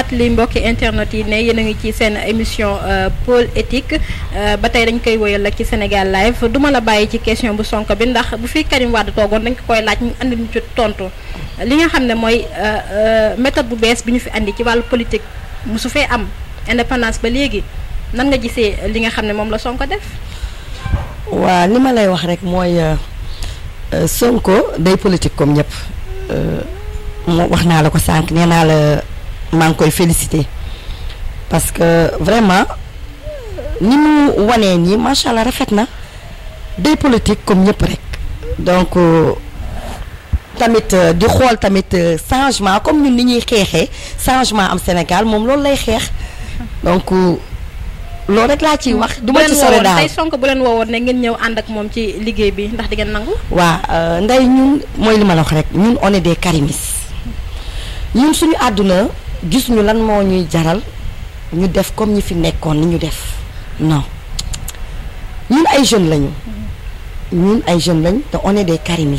fàttali mbokki internet yi ne yéen a ngi ci seen émission pôle éthique ba tey dañ koy woyal ak ci Sénégal live duma la bàyyi ci question bu Sonko bi ndax bu fi Karim Wade toogoon dañ ko koy laaj mu andi ñu ci tontu li nga xam ne mooy méthode bu bees bi ñu fi andi ci wàllu politique musu fee am indépendance ba léegi nan nga gisee li nga xam ne moom la Sonko def. waa li ma lay wax rek mooy Sonko day politique comme ñëpp moo wax naa la ko sànq nee naa la maa ngi koy féliciter parce que vraiment ni mu wanee nii macha allah rafet na day politique comme ñëpp rek donc tamit di xool tamit changement comme ñun ni ñuy xeexee changement am Sénégal moom loolu lay xeex donc. loolu rek laa ciy wax du ma ci sore daal tey Sonko bu leen woowoon ne ngeen ñëw ànd ak moom ci liggéey bi ndax di ngeen nangu. waa nday ñun mooy li ma la wax rek ñun on est des karimis ñun suñu àdduna gis ñu lan moo ñuy jaral ñu def comme ñi fi nekkoon ni ñu def non ñun ay jeunes lañu. ñun ay jeunes lañ te on est des karimis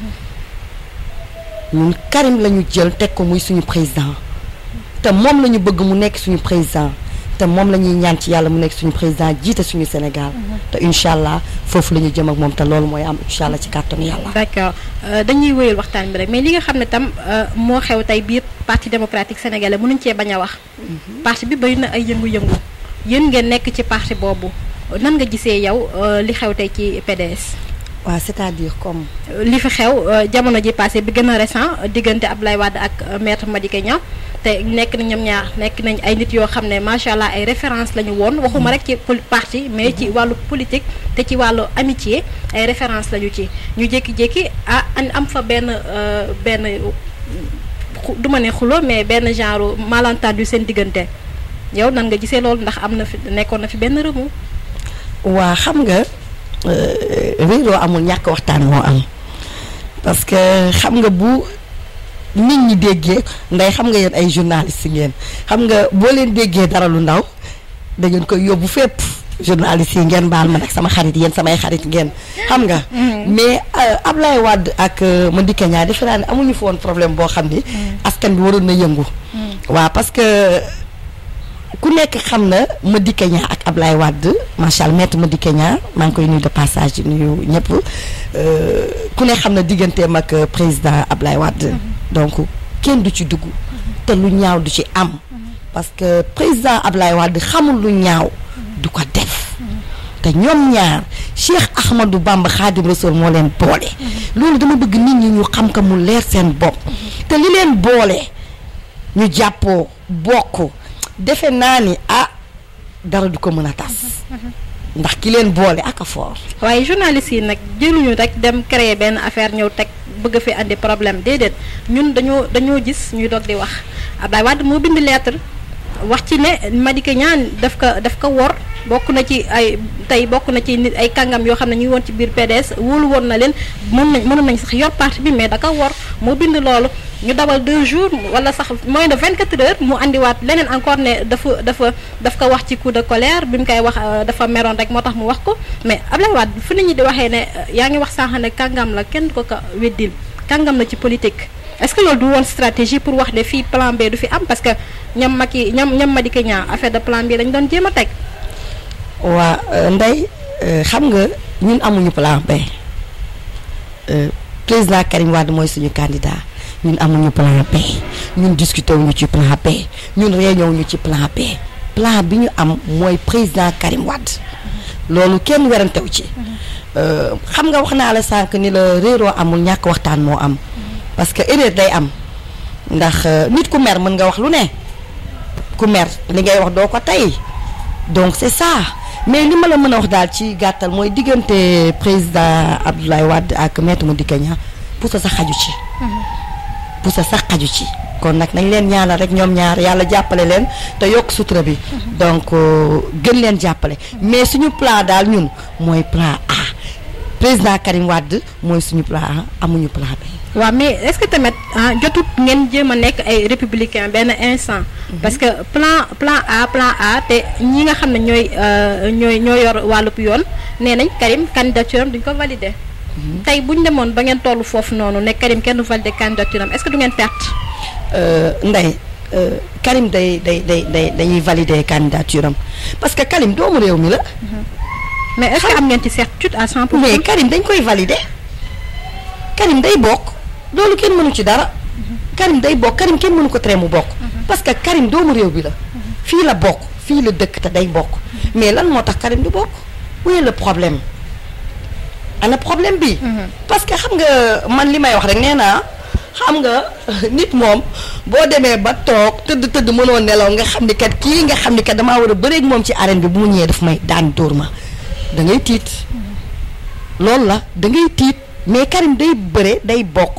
ñun Karim la ñu jël teg ko muy suñu président te moom la ñu bëgg mu nekk suñu président. te moom la ñuy ñaan ci yàlla mu nekk suñu président jiite suñu Sénégal. te incha allah foofu la ñu jëm ak moom te loolu mooy am incha allah ci kàttanu yàlla. d'accord dañuy wéyal waxtaan bi rek mais li nga xam ne tam moo xew tey biir parti démocratique sénégalais mënuñ cee bañ a wax. parti bi bari na ay yëngu-yëngu yéen ngeen nekk ci parti boobu nan nga gisee yow li xew tey ci PDS. waaw c'est-à-dire comme. li fi xew jamono ji passé bi gën a récent diggante Abdoulaye Wade ak maître Madické Niang te nekk na ñoom ñaar nekk nañ ay nit yoo xam ne macha allah ay référence la ñu woon waxuma rek ci parti mais ci wàllu politique te ci wàllu amitié ay référence la ñu ci ñu jékki-jékki ah am fa benn benn du ma ne xulo mais benn genre malentendu seen diggante yow nan nga gisee loolu ndax am na fi nekkoon na fi benn remous. waa xam nga réeroo amul ñàkk waxtaan moo am parce que xam nga bu. nit ñi déggee nday xam nga yéen ay journaliste ngeen xam nga boo leen déggee dara lu ndaw da ngeen koy yóbbu fépp journaliste yi ngeen baal ma nag sama xarit yéen samay xarit ngeen xam nga mais Ablaye Wade ak Madické Niang defe naa ne amuñu fa woon problème boo xam ni askan bi waroon na yëngu waaw parce que ku nekk xam na Madické Niang ak Ablaye Wade macha allah maître Madické Niang maa ngi koy nuyu de passage di nuyu ñëpp ku ne xam na digganteem ak président Ablaye Wade donc kenn du ci dugg te lu ñaaw du ci am parce que président Ablaye Wade xamul lu ñaaw du ko def te ñoom ñaar Cheikh Ahmadou Bamba Khadim Rassoul moo leen boole loolu dama bëgg nit ñi ñu xam ko mu leer seen bopp te li leen boole ñu jàppoo bokk defe naa ni ah dara du ko mën a tas ndax ki leen boole ak a fort waaye journaliste yi nag jëluñu rek dem créer benn affaire ñëw teg bëgg fi andi problème déedéet ñun dañoo dañoo gis ñuy doog di wax Abdoulaye Wade moo bind lettre wax ci ne Madické Niang daf ko daf ko wor bokk na ci ay tey bokk na ci nit ay kàngam yoo xam ne ñu ngi woon ci biir PDS wóolu woon na leen mën nañ mënoon nañ sax yor parti bi mais da ko wor moo bind loolu ñu dawal deux jours wala sax moins de vingt quatre heures mu andiwaat leneen encore ne dafa dafa daf ko wax ci coup de colère bi mu koy wax dafa meroon rek moo tax mu wax ko mais Abdoulaye Wade fu nit ñi di waxee ne yaa ngi wax sànq ne kàngam la kenn du ko ko weddil kàngam la ci politique est-ce que loolu du woon stratégie pour wax ne fii plan B du fi am parce que ñoom Macky ñoom ñoom Madické Niang affaire de plan B lañ doon jéem a teg. waa Ndeye xam nga ñun amuñu plan B président Karim Wade mooy suñu candidat ñun amuñu plan B ñun discuter wuñu ci plan B ñun réunion wuñu ci plan B plan bi ñu am mooy président Karim Wade loolu kenn werantew ci xam nga wax naa la sànq ni la réeroo amul ñàkk waxtaan moo am parce que erreur day am ndax nit ku mer mën nga wax lu ne ku mer li ngay wax doo ko tey donc c'est ça mais li ma la mën a wax daal ci gàttal mooy diggante président Abdoulaye Wade ak maître Madické Niang pour sa sax xaju ci pour sa sax xaju ci kon nag nañ leen ñaanal rek ñoom ñaar yàlla jàppale leen te yokk sutura bi donc gën leen jàppale mais suñu plan daal ñun mooy plan A président Karim Wade mooy suñu plan A amuñu plan B. waaw mais est-ce que tamit jotut ngeen jéem a nekk ay républicain benn instant. parce que plan plan A plan A te ñi nga xam ne ñooy ñooy ñoo yor wàllub yoon nee nañ Karim candidature am duñ ko valider. tey bu ñu demoon ba ngeen tollu foofu noonu ne Karim kenn du valider candidature am est-ce que du ngeen perte. Ndeye euh, Karim day day day day dañuy valider candidature am parce que Karim doomu réew mi la. mais est-ce que am ngeen ci certitude à 100 pour mais Karim dañ koy valider Karim day bokk loolu kenn mënu ci dara Karim day bokk Karim kenn mënu ko tere mu bokk parce que Karim doomu réew bi la fii la bokk fii la dëkk te day bokk mais lan moo tax Karim du bokk où est le problème ana problème bi parce que xam nga man li may wax rek nee naa xam nga nit moom boo demee ba toog tëdd tëdd mënoo nelaw nga xam ni kat kii nga xam ni kat damaa war a bëreeg moom ci arène bi bu mu ñëwee daf may daan dóor ma da ngay tiit loolu la da ngay tiit mais Karim day bëre day bokk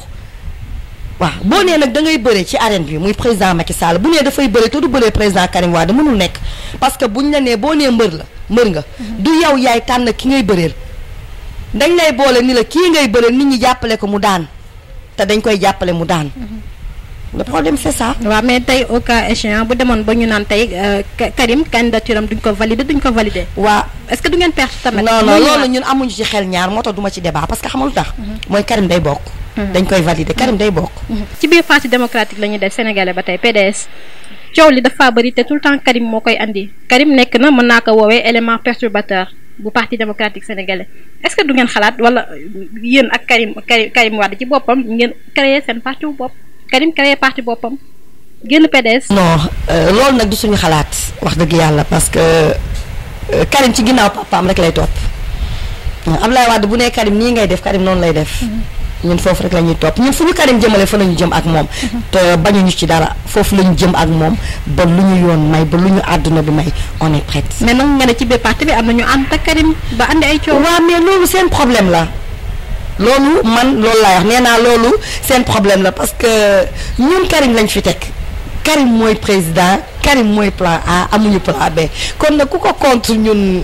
waaw boo nee nag da ngay bëre ci arène bi muy président Macky Sall bu nee dafay bëre te du bëree président Karim Wade mënul nekk parce que buñ la nee boo nee mbër la mbër nga du yow yaay tànn ki ngay bëreel dañ lay boole ni la kii ngay bëreel nit ñi jàppale ko mu daan te dañ koy jàppale mu daan le problème c'est ça waaw mais tey au cas échéant bu demoon ba ñu naan tey euh, Ka- Karim candidature am duñ ko valider duñ ko valider waa est-ce que du ngeen perte tamit. non non Muy loolu ñun amuñu ci xel ñaar moo tax duma ci débat parce que xamul tax mooy Karim day bokk dañ koy valider Karim day bokk ci biir parti démocratique la ñuy def sénégalais ba tey PDS coow li dafa bëri te tout le temps Karim moo koy andi Karim nekk na mën naa ko woowee élément perturbateur bu parti démocratique sénégalais est-ce que du ngeen xalaat wala yéen ak Karim Karim Karim Wade ci boppam ngeen créer seen parti bu bopp Karim créer parti boppam génn PDS. non euh, loolu nag du suñu xalaat wax dëgg yàlla parce que euh, Karim ci ginnaaw papaam rek lay topp Abdoulaye Wade bu nee Karim nii ngay def Karim noonu lay def ñun foofu rek la ñuy topp ñun fu ñu Karim jëmale fa la ñu jëm ak moom te bañuñu ci dara foofu la ñu jëm ak moom ba lu ñu yoon may ba lu ñu àdduna bi may on est prête mais nag nga ne ci biir parti bi am na ñu ànd ak Karim ba andi ay coow. waaw mais loolu seen problème la loolu man loolu laay wax nee naa loolu seen problème la parce que ñun Karim lañ fi teg Karim mooy président Karim mooy plan A amuñu plan B kon nag ku ko contre ñun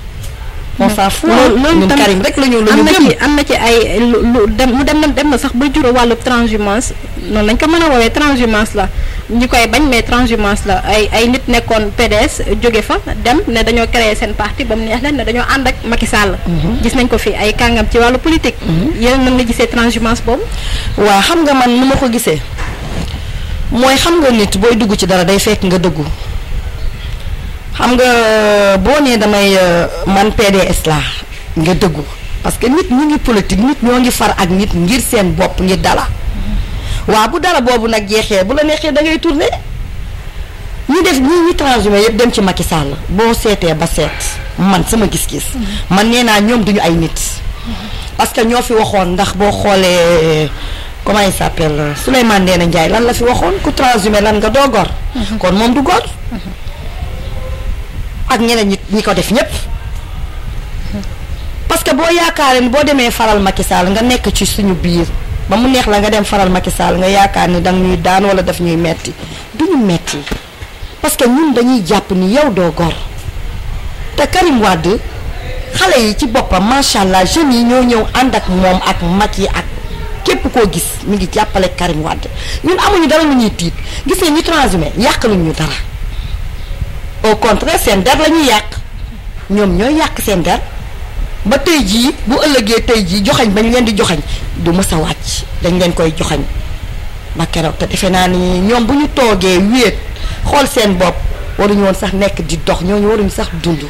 on s'en fout loolu loolu ñun tam Karim rek la ñu la am ñu na gëm ci am na ci ay lu lu dem mu dem na dem na sax ba jur wàllu transhumance noonu lañ ko mën a woowee transhumance la ñu koy bañ mais transhumance la ay ay nit nekkoon PDS jóge fa dem ne dañoo créer seen parti ba mu neex leen ne dañoo ànd ak Macky Sall. gis nañ ko fi ay kàngam ci wàllu politique. yéen nan nga gisee transhumance boobu. waaw xam nga man nu ma ko gisee mooy xam nga nit booy dugg ci dara day fekk nga dëggu xam nga boo nee damay euh, man PDS laa nga dëggu parce que nit ñi ngi politique nit ñoo ngi far ak nit ngir seen bopp ngir dala waaw bu dara boobu nag jeexee bu la neexee da ngay tourner ñi def ñi ñi transhumé yëpp dem ci Macky Sall boo seetee ba seet man sama gis-gis man nee naa ñoom duñu ay nit parce que ñoo fi waxoon ndax boo xoolee comment il s'appelle Souleymane Ndéné Ndiaye lan la fi waxoon ku transhumé lan nga doo gor kon moom du gor ak ñeneen ñi ñi ko def ñëpp parce que boo yaakaaree ni boo demee faral Macky Sall nga nekk ci suñu biir ba mu neex la nga dem faral Macky Sall nga yaakaar ni danga ñuy daan wala daf ñuy metti du ñu metti parce que ñun dañuy jàpp ni yow doo gor te Karim Wade xale yi ci boppam macha allah jeunes yi ñoo ñëw ànd ak moom ak mag yi ak képp koo gis mi ngi jàppale Karim Wade ñun amuñu dara lu ñuy tiit gis nga ñu transhumé yàqaluñ ñu dara au contraire seen der la ñuy yàq ñoom ñooy yàq seen der ba tey jii bu ëllëgee tey jii joxañ bañ leen di joxañ du mës a wàcc dañ leen koy joxañ ba keroog te defe naa ni ñoom bu ñu toogee wéet xool seen bopp waruñu woon sax nekk di dox ñooñu waruñu sax dund.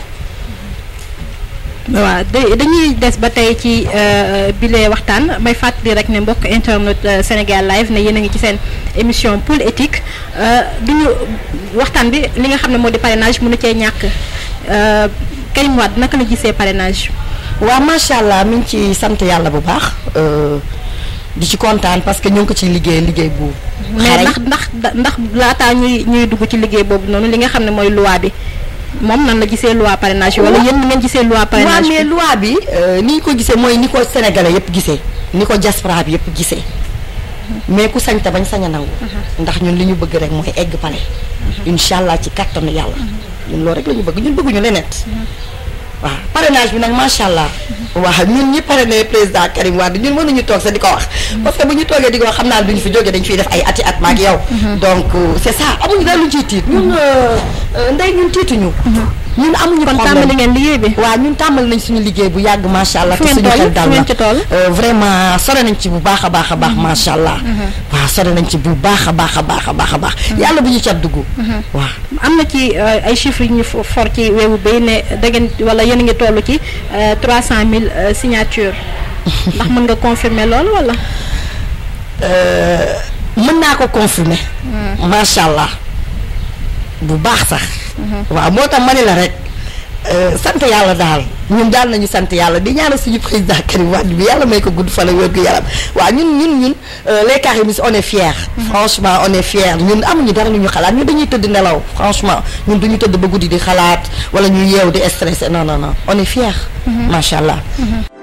waaw da- dañuy des ba tey ci bile waxtaan may fàttali rek ne mbokk internet euh, Sénégal live ne yéen a ngi ci seen émission pool éthique du ñu waxtaan bi li nga xam ne moo di parrainage mënu cee ñàkk euh, Karim Wade naka la gisee parrainage. waaw macha allah mi ngi ci sant yàlla bu baax euh, di ci kontaan parce que ñu ngi ko ciy liggéey liggéey bu. mais xarañ. ndax ndax da- ndax laataa ñuy ñuy dugg ci liggéey boobu noonu li nga xam ne mooy loi bi moom nan la gisee loi parrainage yi wala Wa- yéen ni ngeen gisee loi waaw parrainage mais bi loi bi euh, ni ñu ko gisee mooy ni ko sénégalais yëpp gisee ni ko diaspora bi yëpp gisee mais ku sañ te bañ sañ a nangu ndax ñun li ñu bëgg rek mooy egg pale incha allah ci kattanu yàlla ñun loolu rek la ñu bëgg ñun bëgguñu leneen waaw parrainage bi nag macha allah waaw ñun ñi parrainé président Karim Wade ñun mënuñu toog sax di ko wax parce que bu ñu toogee di ko wax xam naa duñu fi jógee dañu fiy def ay ati at maag yow donc euh, c'est ça amuñu daal lu ciy tiit ñun euh, euh, ndey ñun tiituñu ñun amuñu kon problème tàmbali ngeen liggéey bi. waaw ñun tàmbali nañ suñu liggéey bu yàgg macha allah Fu te ngeen suñu toll? xel dal Fu na ngeen ci toll? Euh, vraiment sore nañ ci bu baax a baax a baax macha allah waaw sore nañ ci bu baax a baax a baax a baax a baax yàlla bu ñu cat dugg waaw am na ci euh, ay chiffres yu ñu fo- for ci weewu bay ne da ngeen wala yéen a ngi toll ci trois cent mille signatures ndax mën nga confirmer loolu wala. mën naa ko confirmer macha allah bu baax sax waaw moo tax ma ne la rek euh, sant yàlla daal ñun daal nañu sant yàlla di ñaanal suñu président Karim Wade bi yàlla may ko gudd fan ak wér gu yaram waaw ñun ñun ñun euh, les Karimistes on est fiers franchement on est fiers ñun amuñu dara lu ñu xalaat ñun dañuy tëdd nelaw franchement ñun duñu tëdd ba guddi di xalaat wala ñu yeew di stressé non non non on est fiers macha allah